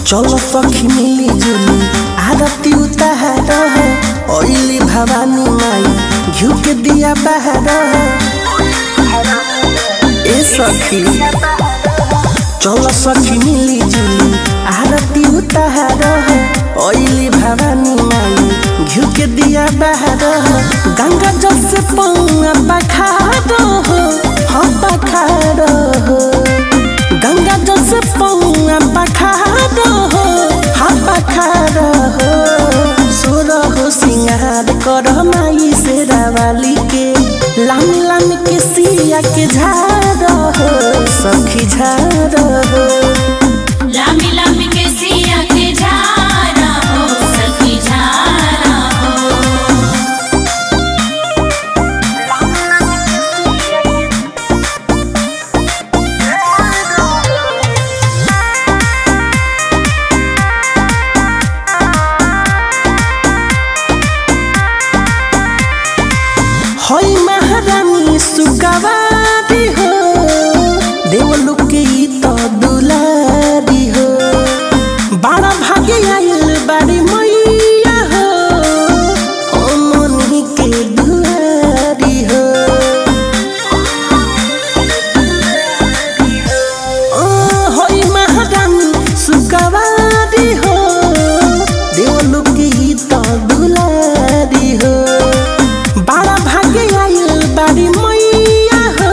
चलो सखी मिली जुली आरती उतार ओइली भवानी माई घिउ के दिया बहार ए सखी चलो सखी मिली जुली आरती उतार ओइली भवानी माई घिउ के दिया बहार गंगा जल से पौआ पखार हो हाँ पखार हो गंगा जल से पौआ पखार हो हाँ पखार हो सुर हो सिंगार कर माई से रावाली के लामी लामी के सिया के झार हो सखी झार हो लामी लामी के सिया के झारा हो सखी झारा हो होई महारानी सुगवारी हो देवलोक के ई तो दुलारी हो बड़ा भाग्य आइल बाड़ी मैया हो ओ मनी के दुआरी हो ओ होई महारानी सुगवारी हो देवलोक के ई तो दुलारी हो बड़ा भाग्य आइल बाड़ी मैया हो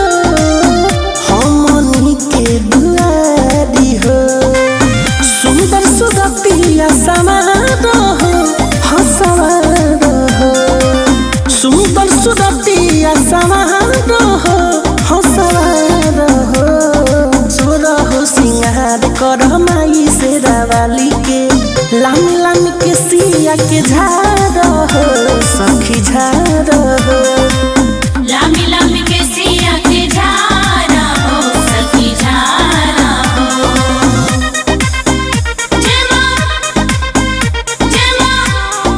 हमनी के दुआरी हो सुंदर सुगतिया समारो हो हसवारो हो सुंदर सुगतिया समारो हो हसवारो हो सुर हो सिंगार कर माई से रावाली के लामी लामी के सिया के झार हो सखी झार हो लामी लामी के सिया के झारा हो सखी झारा हो जय मां जय मां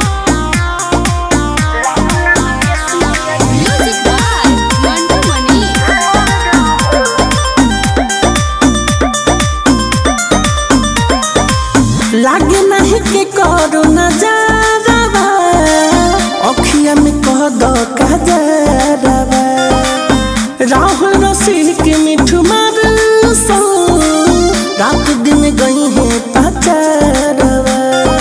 म्यूजिक बाय मंटू मनी लागे नहीं के करो नजारवा अखिया में कह दो कजरवा राहुल रसिक मिठू मार सो रात दिन गई है पचारवा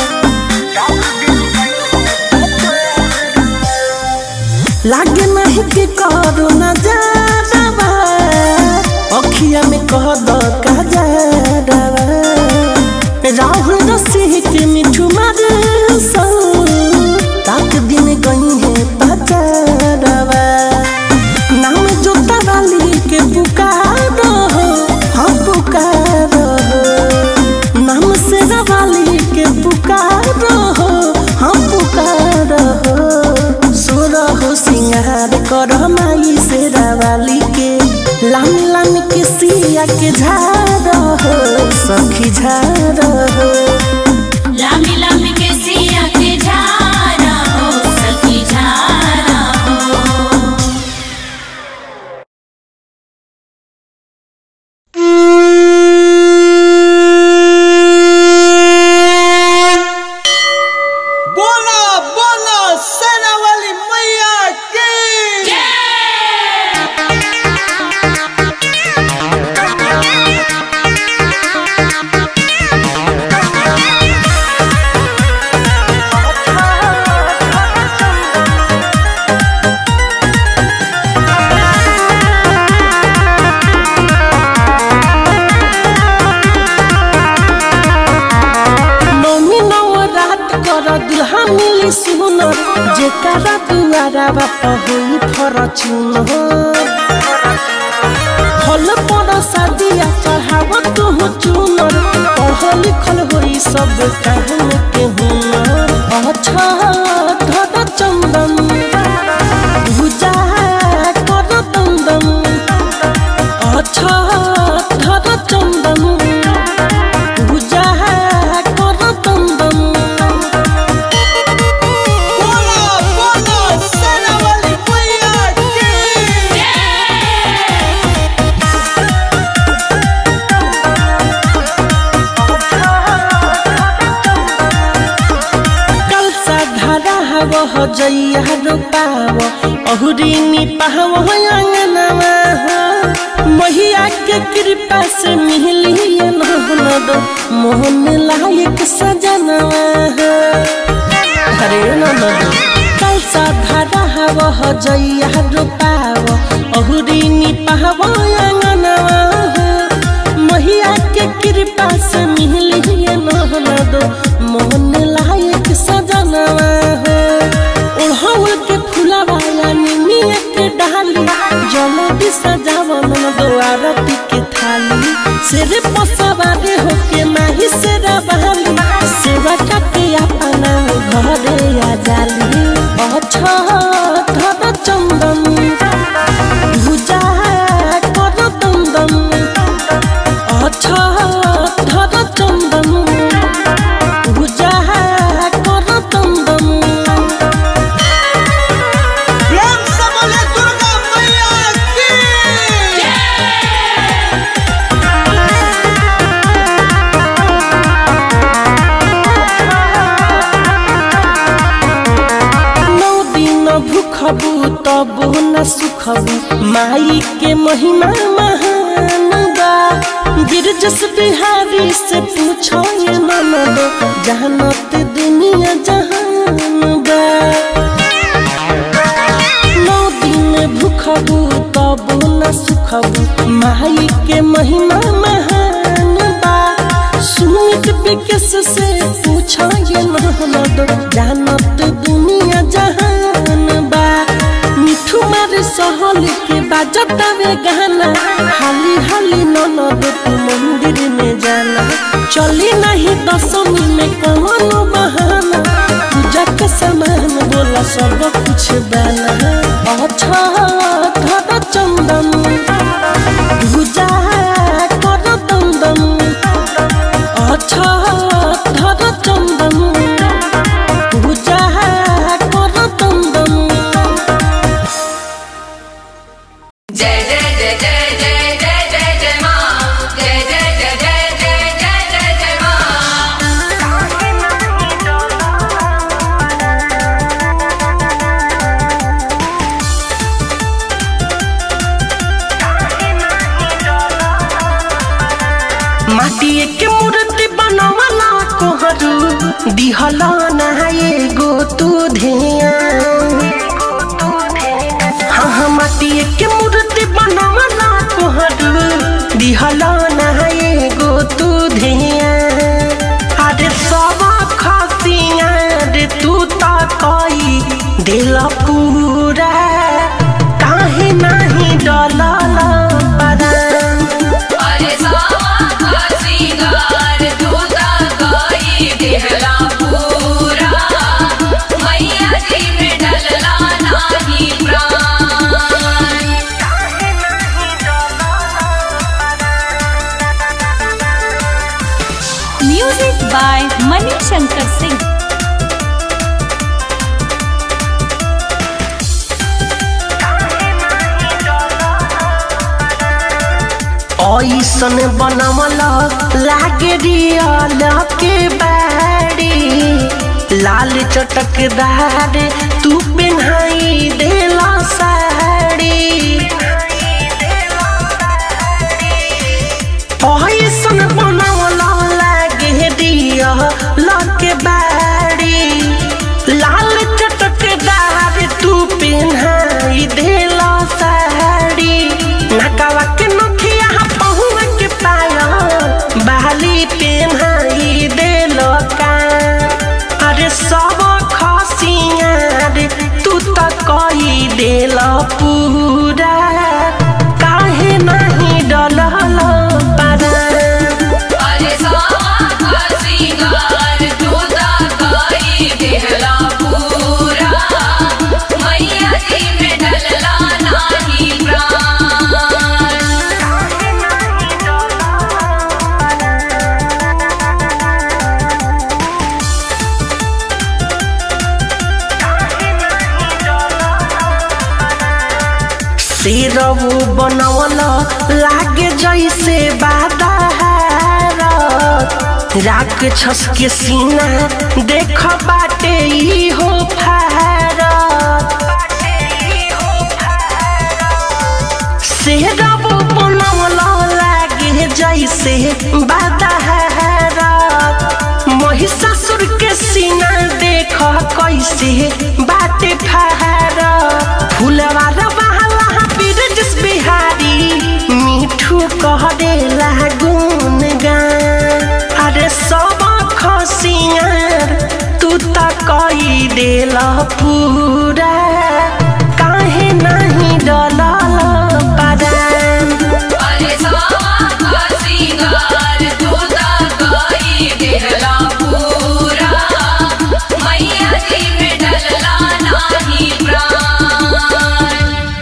लागे नहीं के करो नजारवा अखिया में कह दो कजरवा राहुल रसिक मिठू मार सो रात दिन गई है पचारवा नाम जोता वाली के पुकारो हो हम पुकारो हो नाम से वाली के पुकारो हो हम पुकारो हो सुर हो सिंगार कर माई से रावाली के लामी लामी के सिया के झार हो सखी झार हो लामी लामी के सिया के झारा हो सखी झारा हो बोला बोला सेना वाली मैया की नौमी नौ रात कर दुल्हा मिली सुनर जेकरा दुआरा बापा होई फरचुन फल पर शादिया चढ़ाव तू चुनर पढ़ल लिखल होई सब कहन के हुनर अच्छा धर चंदन भुजा कर दंदन अच्छा धर चंदन पूजा कर दंदन बोला बोला सेना वाली मैया की जय जइया रोपाव अहुरी निपाव अंगनवा हो महिया के कृपा से मिली ननद मोहन लायक सजनवा हो अरे ननद कलसा धारा हव जइया रोपाव अहुरी निपाव अंगनवा हो महिया के कृपा से मिली ननद मोहन लायक सजनवा हो ओढ़ौल के फुलवा निमिया के डाली जल भी सजावन द्वारती के थाली सिर पसवारे होके माही से रबाली सेवा के अपना घरे आ जाली अच्छा धर चंदन भुजा कर दम अच्छा धर चंदन भुजा कर दम प्रेम से बोले दुर्गा मैया की नौ दिन भूखबू तबो न सुखबू माई के महिमा महान बा गिरजस बिहारी से पूछो ये ननद जहनत दुनिया जहान बा नौ दिन भूखबू तबो न सुखबू माई के महिमा महान बा सुमित विकस से पूछा ये ननद जानत दुनिया जहान बा मिठू मारे सहल के बाजत वे गाना हाली हाली ननद तू मंदिर में जाना चली नहीं दसमी में कौन बहाना पूजा के सामान बोला सब कुछ बना अच्छा धर चंदन पूजा कर दम दम अच्छा धर चंदन पूजा कर दम दम जय जय जय जय जय जय जय जय माँ जय जय जय जय जय जय जय जय माँ माटिए के मूर्ति बनवला कोहरू दिहला ना एगो तू धिया हाँ हाँ माटिए के मूर्ति बनवला कोहरू दिहला ना एगो तू धिया अरे सब खसिया रे तू ता कई दिल पूरा काहे नहीं डलला परा अरे सावा का श्रृंगार दूता गाई दिहला पूरा मैया जी में डलला नाही प्राण म्यूजिक बाय मनी शंकर सिंह ऐसन बनमल लागे रियल के बाड़ी लाल चटकदार तू पेन्हाई देला साड़ी ऐसन बनमल लागे रियल के बाड़ी लाल चटकदार तू पेन्हाई देला साड़ी नकावा के नथिया पहुआ के पाया बाली पेन्हाई देलो का अरे सब खसिया रे तू त कई देल पूरा काहे नहीं डलल पारा अरे सावा का श्रृंगार दूता गाई दिहला पूरा मैया जी में डलला नाही प्राण सिरऊ बनवल लागे जैसे बादार राख छस के सीना देख बाटे ई हो फार से रब बनवला लागे जैसे बादहरा महिषासुर के सीना देख कैसे बाटे फहरा फुलवा रवाला बिरजस बिहारी मिठू कह देला गुन गान अरे सब खसियार तू त कई देला पूरा काहे नहीं डलल परान अरे सावा सिंगार तोता गाई देहला पूरा मैया जी में डलला नाही प्राण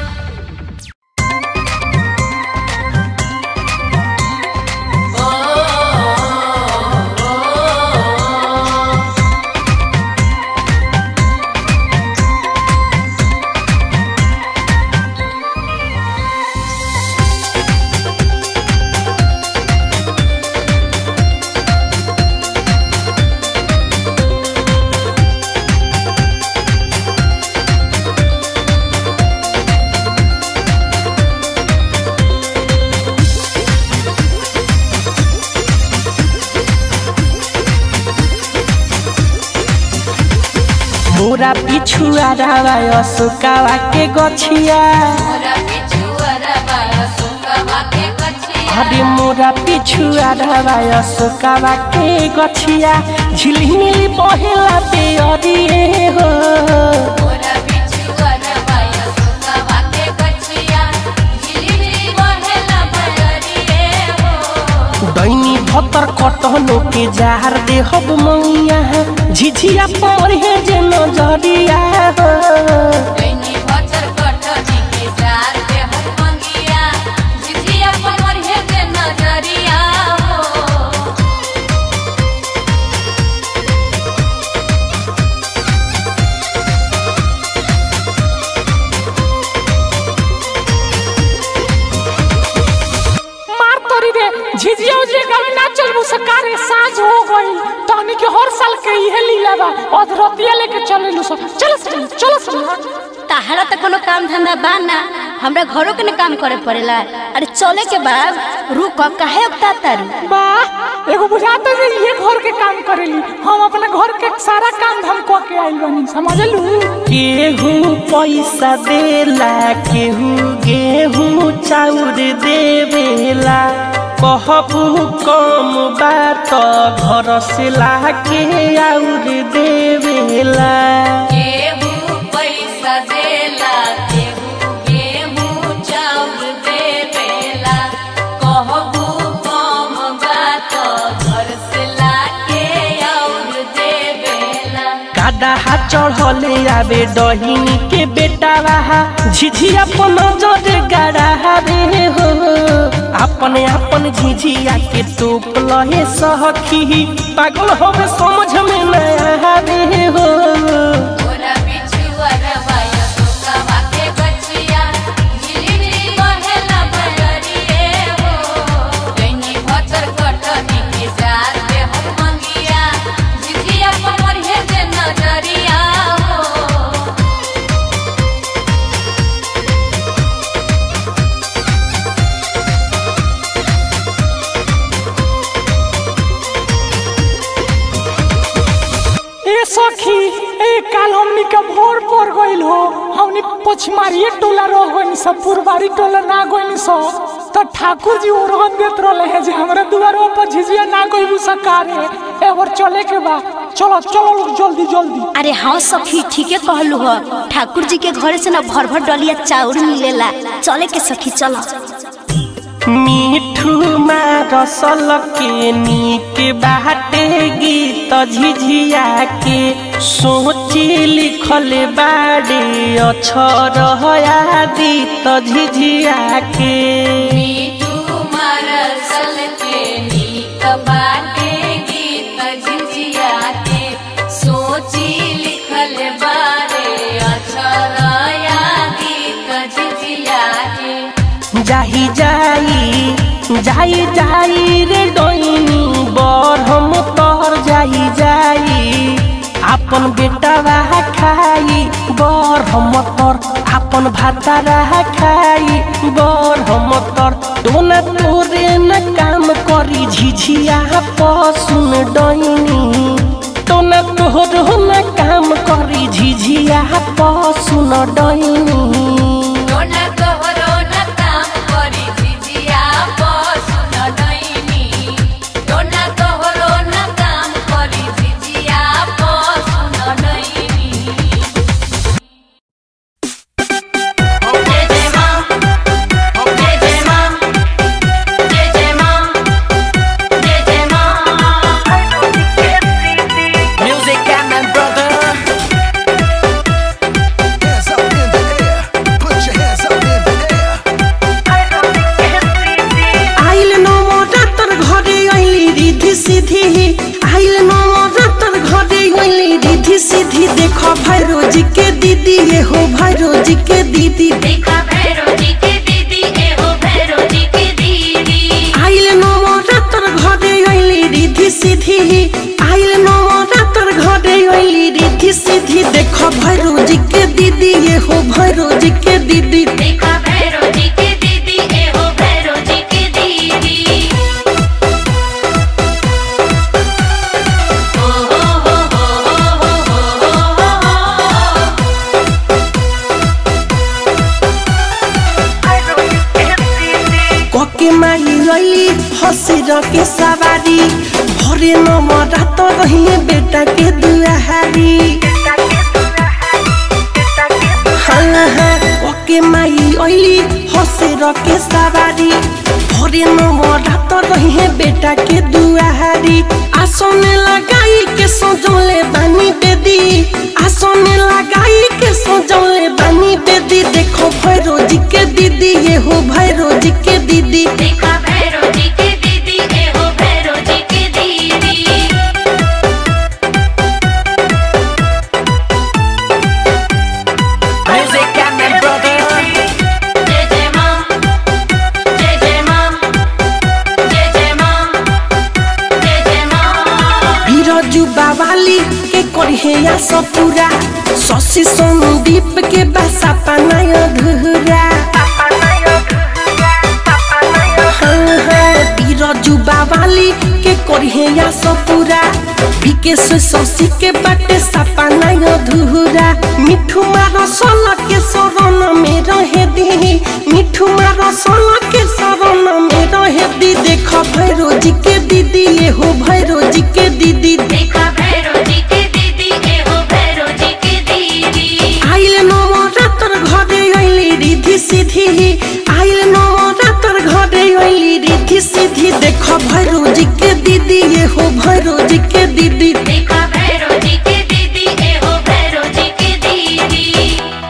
मोरा पिछुआ रावा अशोकावा के गछिया मोरा पिछुअरा बाया सुकवा के कछिया अरे मोरा पिछुआ रावा अशोकावा के गछिया झिलमिली बहेला पे अरिए हो मोरा पिछुअरा बाया सुकवा के कछिया झिलिमिली बहेला बयरिए हो दैनी भतर कटहनो के जार दे हब मैया झिझिया पर हे जे नजरिया हो दैनी भचर कटनी के जार पे हम मंगिया झिझिया पर हे के नजरिया हो मार तोरी रे झिझिया उजिया गावे ना चलबू सकारे साँझ हो गई तहनी के हर साल के इहे लीला बा अधरतिया लेके चलेलू सब चल चल चल चल ताहरा तो कोनो काम धंधा बा ना हमरा घरों के न काम करे पड़ेला अरे चले के बाद रुक काहे उगता तारू बा एगो बुझाता जे ये घर के काम करेली हम अपने घर के सारा काम धाम क के आइल बानी समझलू केहू पैसा देला केहू गेहूँ चाउर देवेला कहबू कम बात घर से लाके आउर देवेला केहू पैसा देला केहू गेहूं चाउर देवेला कहबू कम बात घर से लाके और देवेला गाडा चढ़ले आवे डहिनी के बेटा रहा झिझिया अपन नजर गड़ा रे हो अपने अपन झिझिया के टोप लहे सखी पागल होवे समझ में नया रे हो मोरा पिछुअर बाया सुकवा के गछिया झिलिमिली बहेला बयरिए हो दैनी भचर कटनी के जार पे हम मंगिया झिझिया पर हे जे नजरिया हो ए सखी ए काल हमनी के भोर पर गइल हो हमनी पछमारिए टोला रह गइनी सब पुरबारी टोला ना गइनी सो तो ठाकुर जी ओरहन देत रहले है जे हमरा दुआरो पर झिझिया ना गइलू सकारे ए और चले के बा चलो चलो लोग जल्दी जल्दी अरे हाँ सखी ठीके कहलू हो ठाकुर जी के घरे से ना भर भर डलिया चाउर मिलेला चले के सखी चलो मिठू रसल के नीक बाटे गीत झिझिया के सोची लिखल बाड़े अक्षर आदित झिझिया के मीठू मरसल के नीक बाटे गीत झिझिया के सोची लिखल बारे अक्षर या गीत झिझिया के जाही जाई जाई जाई रे डोइनी बर हम तोहर जाई जाई आपन बेटा रहा खाई बर हम तोर आपन भाता रहा खाई बर हम तर दोना तोरे न काम करी झिझिया पसुन डैनी दोना तोर न काम करी झिझिया पसुन डैनी डोना तोहरो न काम करी झिझिया पसुन डैनी डोना तोहरो न काम करी झिझिया पसुन डैनी जय जय मां जय जय मां जय जय मां जय जय मां Music and my brother Hands up in the air. Put your hands up in the air. आइल नवरात्र घरे अइली रिधि सिधि आइल नवरात्र घरे अइली रिधि सिधि देख भैरोजी के दीदी ये हो भैरोजी के दीदी देखा भैरो जी के दीदी ए हो भैरो जी के दीदी आइल नवरात्र घरे अइली रिधि सिधि आइल नवरात्र घरे अइली रिधि सिधि देख भैरोजी के दीदी ये हो भैरोजी के दीदी देखा भैरो जी के दीदी ए हो भैरो जी के दीदी ओ हो हो हो हो हो हो हो कके माई लैली हसिर के सवारी भरे नमरात रहिए बेटा के दुआहारी हाँ हाँ कके माई ऐली हसिर के सवारी भरे नमरात रहिए बेटा के दुआहारी आसन लगाई के सजौले बानी बेदी आसन लगाई के सजौले बानी बेदी देखो भैरोजी के दीदी ये हो भैरोजी के दीदी देखा भैरो जी के दीदी ए हो भैरो जी के दीदी Music and my brother जय जय मां जय जय मां जय जय मां जय जय मां बिरजू बावाली के करिहे या सपुरा शशि संदीप के बासा पानाय धुरा हाँ, हाँ, बिरजू बावाली के करिहे या सपुरा विकेश शशि के बाटे सपानाय धुरा मिठू मार सल के शरण में रहे दी मिठू मार सल के शरण में रहे दी देख भैरोजी के दीदी ये हो भैरोजी के दीदी देखा भैरो जी के दीदी ए हो भैरो जी के दीदी आइल नवरात्र घरे अइली रिधि सिधि आइल नवरात्र घरे अइली रिधि सिधि देख भैरोजी के दीदी ये हो भैरोजी के दीदी देखा भैरो जी के दीदी ए हो भैरो जी के दीदी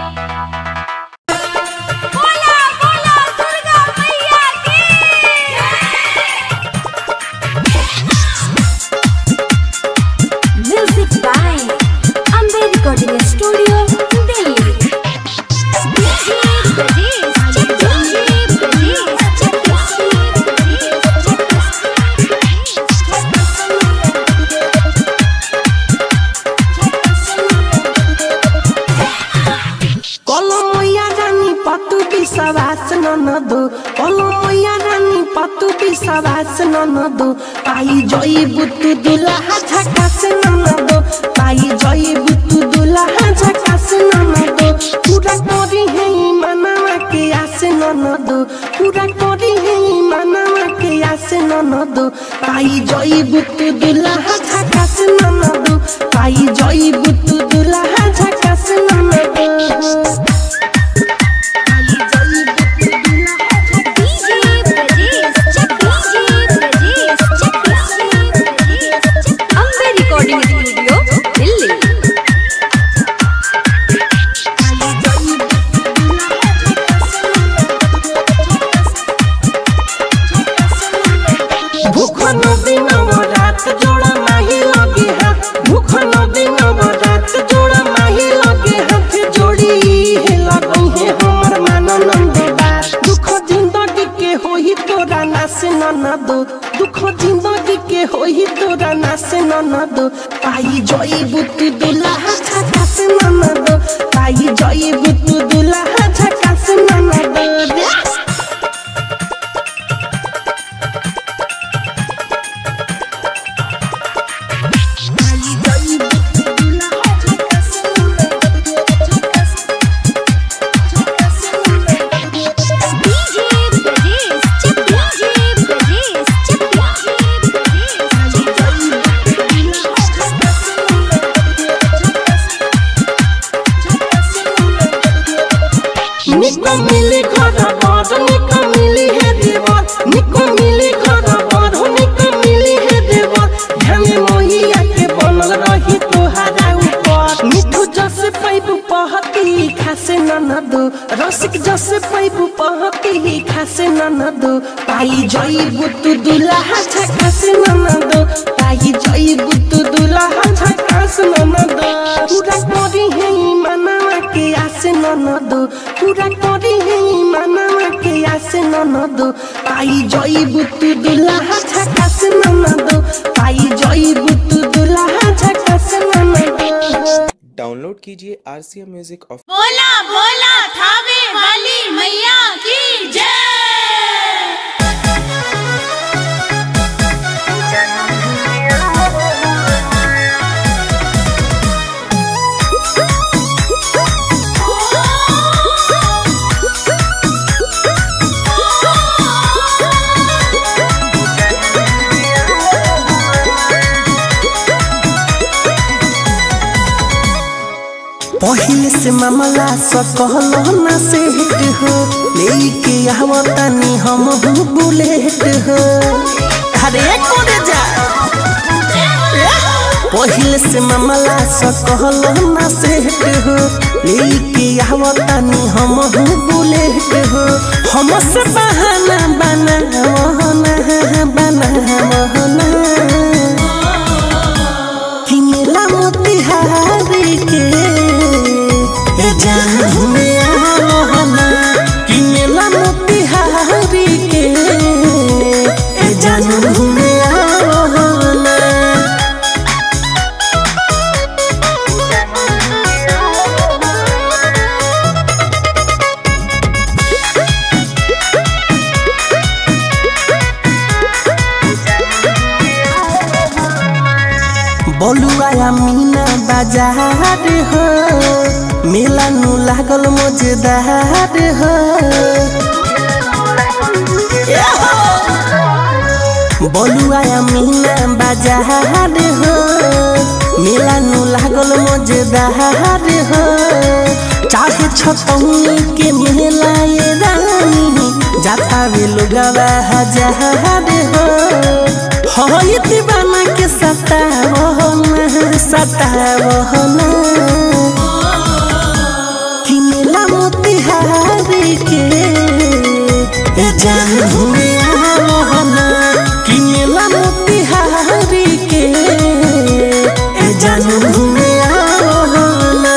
बोला बोला दुर्गा मैया की music by Ambe recording studio Delhi DJ Brajesh DJ Brajesh কলমইয়া রানী পাতু বিশ্বাস ননদ কলমইয়া রানী পাতু বিশ্বাস ননদ পাই জয়ী বুতু দুলাহা ঝাকাস ননদ পাই জয়ী বুতু দুলাহা ঝাকাস ননদ পুরা করি হেই মানামাকে আসে ননদ পুরা করি হেই মানামাকে আসে ননদ পাই জয়ী বুতু দুলাহা ঝাকাস ননদ পাই জয়ী বুতু দুলাহা ঝাকাস ননদ DJ Brajesh DJ Brajesh Ambe recording studio Delhi ভুখ নদী নবরাত জোড়া মাহি লগে হাত ভুখ নদী নবরাত জোড়া মাহি লগে হাত जोड़ी है लगई है हमर माननंद बात दुख जिंदगी के होई तोरा नास न दो दुख जिंदगी के होई तोरा नास न दो पाई जई बुतु दुल्हा झकास न दो पाई जई बुतु दुल्हा झकास न दो रे दो रसिक जसे पैबू पहती ही खासे नन दो पाई जईबू तू दुल्हा छकासे नन दो पाई जईबू तू दुल्हा छकासे नन दो पूरा करी है मनवा के आसे नन दो पूरा करी है मनवा के आसे नन दो पाई जईबू तू दुल्हा छकासे नन दो पाई जईबू तू दुल्हा छकासे नन दो डाउनलोड कीजिए R C M music of बोला बोला थावे वाली मैया की जय पहिले से मामला सकल ना सेट हो लेके आवतानी हम हूँ बुलेट हो अरे कोरे जा पहिले से मामला सकल ना सेट हो लेके आवतानी हम हूँ बुलेट हो हम से बहाना बना वहना बना वहना किनेला मोतिहारी के ए जान में आवहना किनेला मोतिहारी के ए जान में आवहना बलुआ मीना बाजार हो मेला नु लागल मजेदार हो बलुआ मीना बाजार हो मेला नु लागल मजेदार हो चाहे छतौनी के मेला ये रानी जाता वे लोगवा हजार हो होई दीवाना के सतावना सतावना किनेला मोतिहारी के ए जान हुए आवहना किनेला मोतिहारी के ए जान हुए आवहना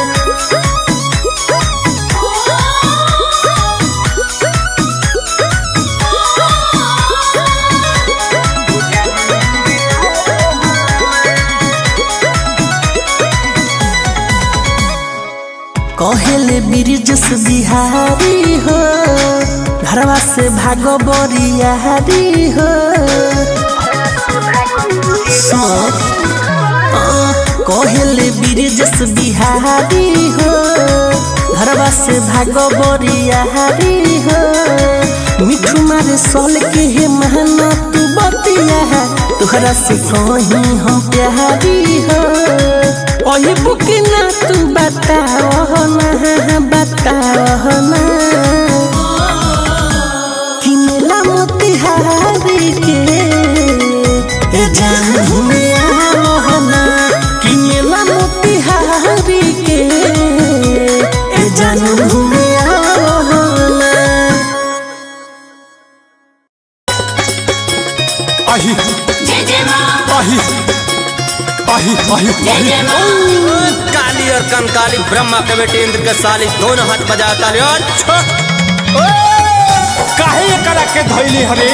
कहेले ब्रिजस बिहारी हो घरवा से भागो बरियारी हो सुन, आ, कहेले ब्रिजस बिहारी हो घरवा से भागो बरियारी हो मिठू मारे सोल के हे महना तू बतिया तुहरा से कहीं हम प्यारी हो ओही बुकी ना तू बताओ ना बताओ ना किनेला मोतिहारी के ए जान हुए आओ ना किनेला मोतिहारी के ए जान हुए आओ ना आही जय जय माँ आही आही आही जय जय माँ काली और कंकाली ब्रह्मा के बेटे इंद्र के साली दोनों हाथ बजा ताली और छो काहे ये करा के धइली हरे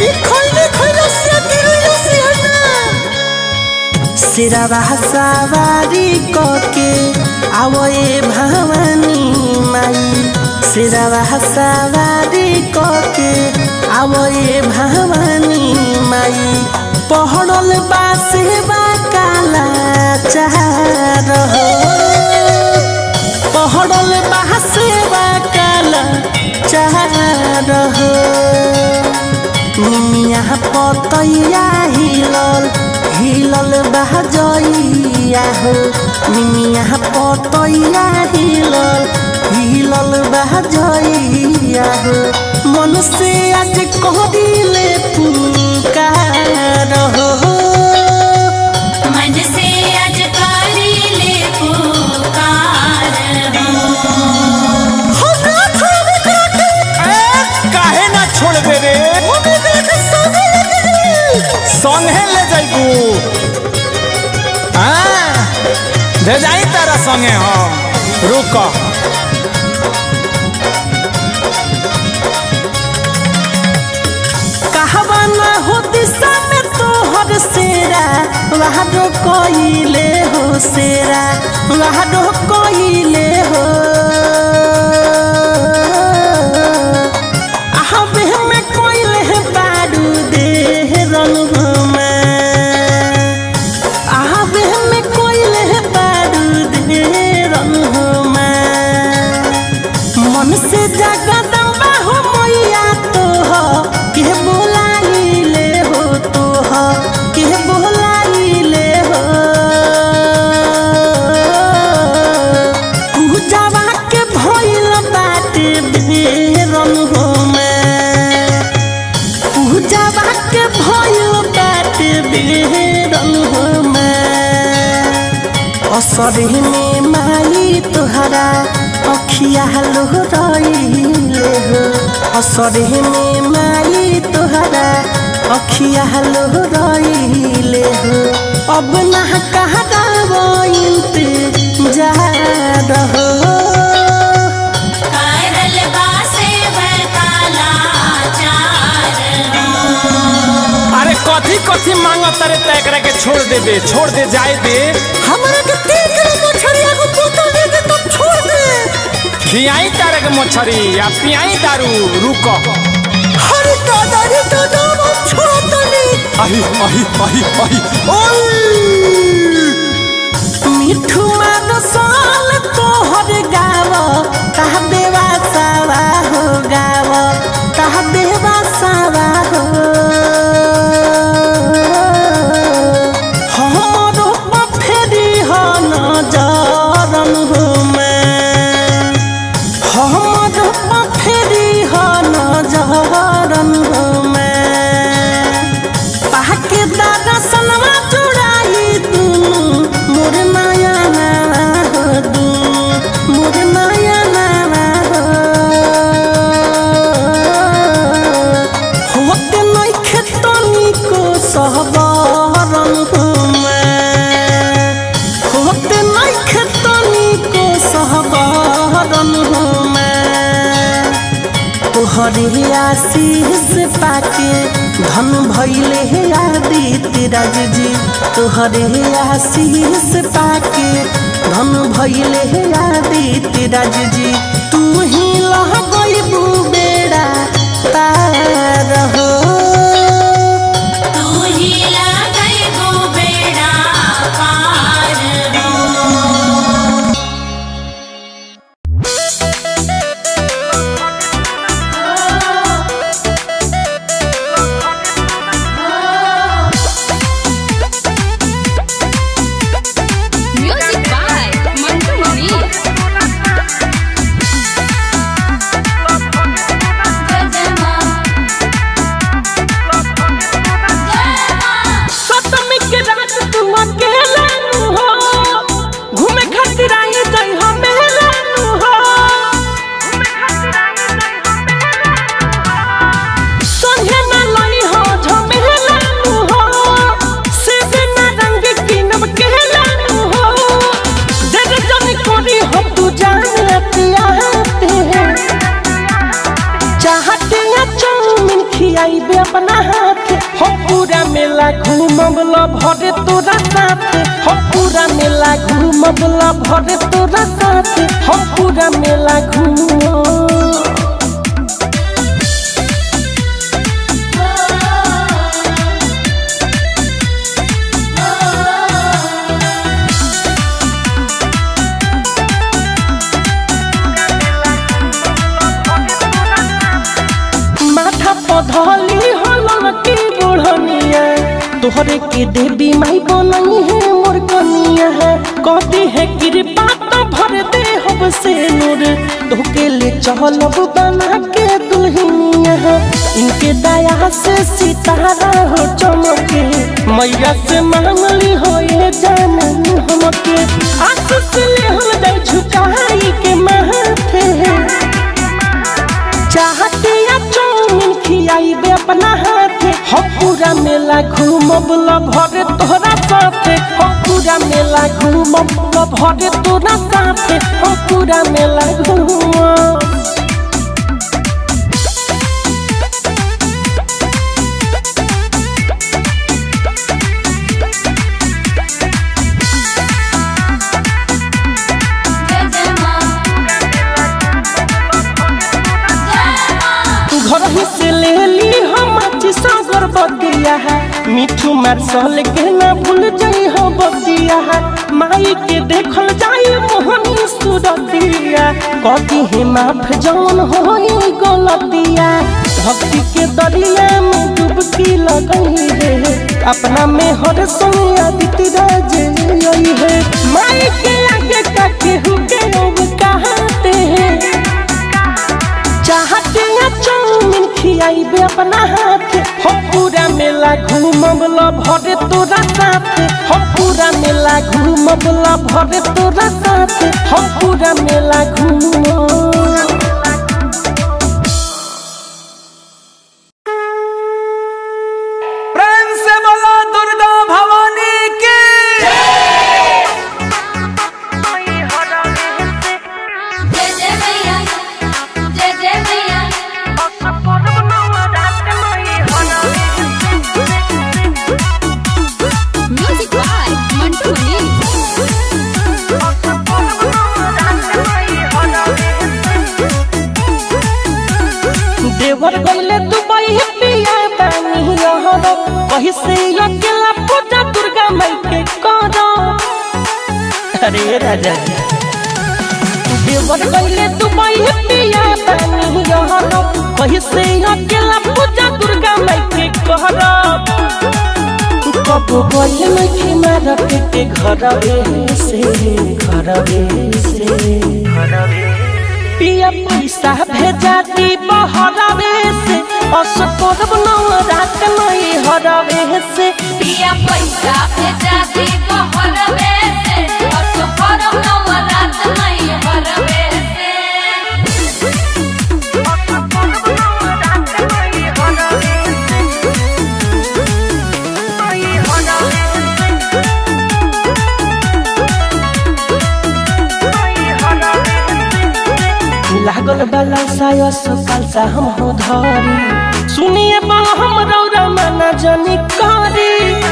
सिरवा सवारी कके आवए भवानी माई सिरवा सवारी कके आवए भवानी माई पहड़ल बासे बा काला चार हो पहड़ल बासे बा काला चार हो निमिया पतैया हिलल हिलल बहजैया हो निमिया पतैया हिलल हिलल बहजैया हो मन से आज कहदिले पुकार हो मन से आज करी ले पुकार हो भेजाई तारा संगे हम रुक कहवा ना हो दिशा में तोहर सेरा वहाडो कोइले हो सेरा वहाडो कोइले हो आहबे में कोइले है बाडू दे रंग में आहबे में कोइले है बाडू दे रंग में मन से जगदम्बा हो मैया तो हो के बोलाइले हो तो हो के बोलाइले हो पूजावा के भइल बाटे बेरन हो में पूजावा के भइल बाटे बेरन हो में असरे में माई तोहरा अखिया लोहराइले हो असरे में माई तोहरा अखिया लोहराइले हो अब ना कहा जा रहो करल बासे काला चार अरे कथी कथी मांगत तारे त एकरा के छोड़ देबे छोड़ दे जाए दे हमरा के तीन किलो मछरिया को बोतल दे दे तब छोड़ दे खियाई तारे के मछरी या पियाई दारू रुक हरे दादा रे दादा हम छोड़ दे अही अही अही अही ओय मिठू मान साल तोहर गाव ताह देवा सावा हो गाव ताह देवा सावा हो हमरो फेरी हो नजरन हो मैं हमरो फेरी हो नजरन हो मैं पाके दादा सनवा चुड़ाई दुनु मोर माया नावा हो दुनु मोर माया नावा हो होते नै खेतनी को सहबरन हो मैं होते नै खेतनी को सहबरन हो मैं तोहरे आशीष पाके धन भैले हे आदित्य राज जी तोहरे आशीष पाके धन भैले हे आदित्य राज जी तू ही लह गईबू बेड़ा तार हो तू ही लगई गो बेड़ा पार हो म्यूजिक बाय मंटू मनी सतमी के रात तुम अकेला नु हो घूमे खातिर आई जई हम मेला नु हो संगे ना लई हो झमेला नु हो सीधे ना रंग किनब केला नु हो जग जन कोरी हो तू जानते आते हैं चाहते या चाउमीन खियाइबे अपना हाथ हो पूरा मेला घूमब ला भरे तोरा साथ हो पूरा मेला घूमब ला भरे तोरा साथ हो पूरा मेला घूम माथा पधली हलन की बुढ़निया तोहरे के देवी माई बनई है मोर कनिया है कहती है कृपा तो भर दे हब से नूर तोके ले चहलब बना के दुल्हनिया है इनके दया से सितारा हो चमके मैया से मांगली हो ये जान हमके आशीष ले हम दे झुकाई के माथे चाहते या चाउमीन खियाइबे अपना हाथे हो पूरा मेला घूमब ला भरे तोहरा साथे हो पूरा मेला मेला घूमब तो भरे तोरा साथे हम पूरा मेला घूमब जय जय माँ घर ही से ले ली हम सागर बदिया है मिठू मार्शल के ना भूल जाई हो बदिया है माई के देखल जाई मोहनी सुरतिया कदी है माफ जौन होई गलतिया भक्ति के दरिया में डुबकी लगई है अपना में हर सोया बीती राज है माई के आगे का केहू के अब कहते हैं चाहते या चाउमीन खियाइबे अपना हाथ हो पूरा मेला घूमब ला भरे तोरा साथ हो पूरा मेला घूमब ला भरे तोरा साथ हो पूरा मेला घूमब प्रेम से बोलो दुर्गा भवानी की जय जय मैया जय जय मैया म्यूजिक बाय मंटू मनी देवर गईले दुबई पिया बानी रहर कही से अकेला पूजा दुर्गा माई के करो अरे राजा जी देवर गईले दुबई पिया बानी रहर कही से अकेला पूजा दुर्गा माई के करो कब गईले मखी मार के घरवे से घरवे से पिया पैसा भेजा दी बहरावे से अस करब नौ रात नहीं हरावे से पिया पैसा भेजा दी बहरवे से और तो करम नवरात नहीं हरवे से लागल बाला साया सकाल सा हम हो धरी सुनिए बा हम रौरा मना जनी करी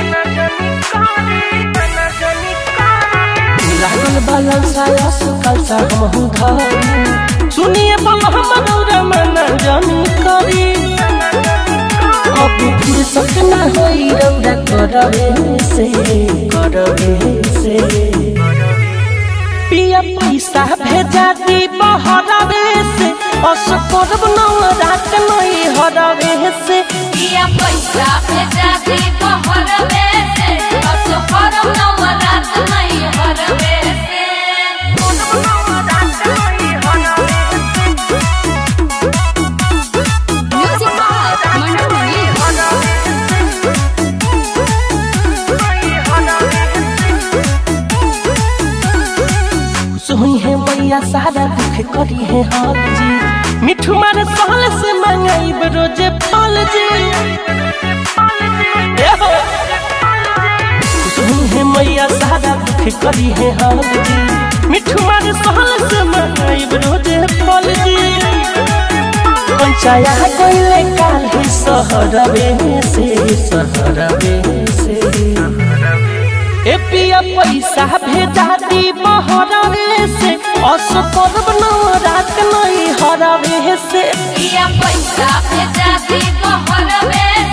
लागल बाला साया सकाल सा हम हो धरी सुनिए बा हम रौरा मना जनी करी अब फुर्सत ना होई रौरा करवे से करवे से पिया पैसा भेजा दी बहरावे से अस करब नौ रात नहीं हरावे से पिया पैसा भेजा दी बहरवे से और तो करम नवरात नहीं हरवे से म्यूजिक बाय मंटू मनी सुही है मैया सारा दुख करी है हाल जी मिठू मारे साल से मंगाई रोजे फल जी ए हो। सुही है मैया सारा दुख करी है हाल जी मिठू मारे साल से मंगाई रोजे फल जी पंचाया कोइले काल ही सहरवे से सहरवे से ए पिया पैसा भेजा दी बहरावे से अस करब नौ रात नहीं हरावे से पिया पैसा भेजा दी बहरवे